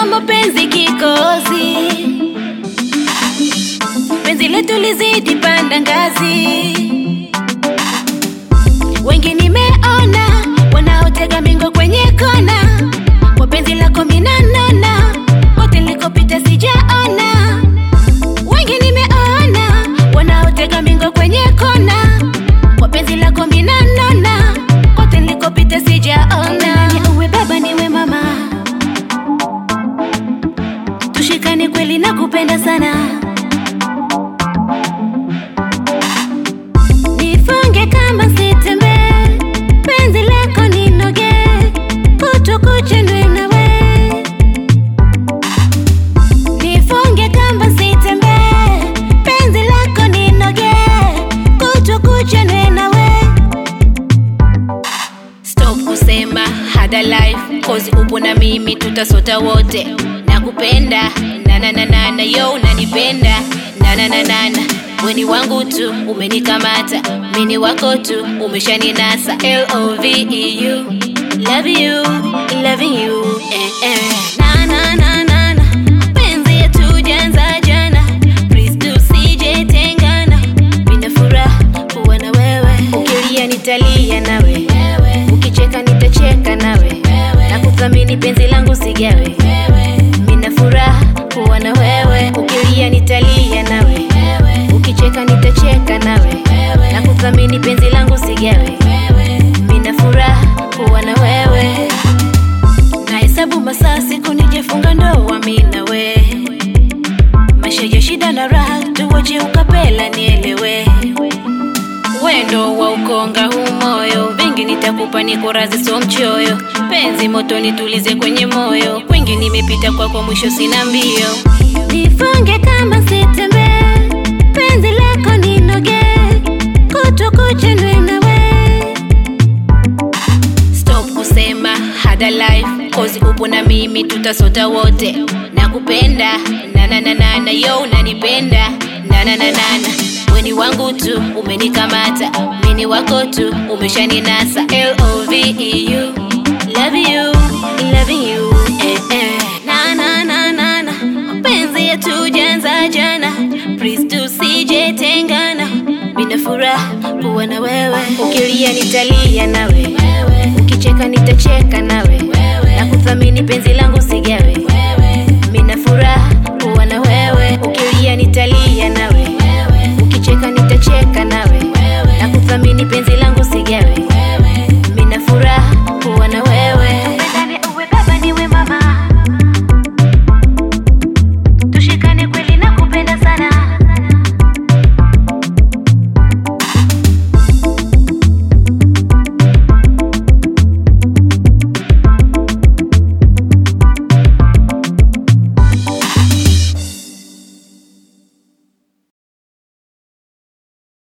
kama mapenzi kikozi, penzi letu lizidi panda ngazi. Wengi nimeona wanaotega mingo kwenye kona, kwa penzi lako minanona, kote nilikopita sijaona. Wengi nimeona wanaotega mingo kwenye kona, kwa penzi lako minanona, kote nilikopita sijaona. Ni uwe baba niwe mama, tushikane kweli na kupenda sana. Nifunge kama sitembe, penzi lako ninoge, kutu kuchenwe nawe. Nifunge kama sitembe, penzi lako ninoge, kutu kuchenwe nawe. Stop kusema hada life cause upo na mimi tutasota wote nakupenda na na na na na yo unanipenda na na na na na weni wangu tu umenikamata mini wako tu umeshaninasa L O V E U love you loving you eh, eh. na na na na na penzi yetu janza jana please tusije tengana mina furaha kuwa na wewe ukilia nitalia nawe ukicheka nitacheka nawe na kuthamini penzi langu sigawe mina furaha kuwa na wewe ukilia nitalia nawe ukicheka nitacheka nawe na kuthamini penzi langu sigawe mina furaha kuwa na wewe nahesabu masaa siku nijefunga ndoa mi na we maisha ya shida na raha tuwache ukapela nielewe wendo wa ukonga huu moyo vingi nitakupa niko razi so mchoyo penzi moto nitulize kwenye moyo kwingi nimepita kwako mwisho sina mbio nifunge kama sitembe penzi lako ninoge kutu kuchenwe nawe stop kusema hada life cause upo na mimi tutasota wote nakupenda na na na na na yo unanipenda na na na na na weni wangu tu umenikamata mini wako tu umeshaninasa L O V E U love you loving you eh, eh. na na na na na mapenzi yetu janza jana please tusije tengana mina furaha kuwa na wewe ukilia nitalia nawe ukicheka nitacheka nawe na kuthamini penzi langu sigawe mina furaha kuwa na wewe ukilia nitalia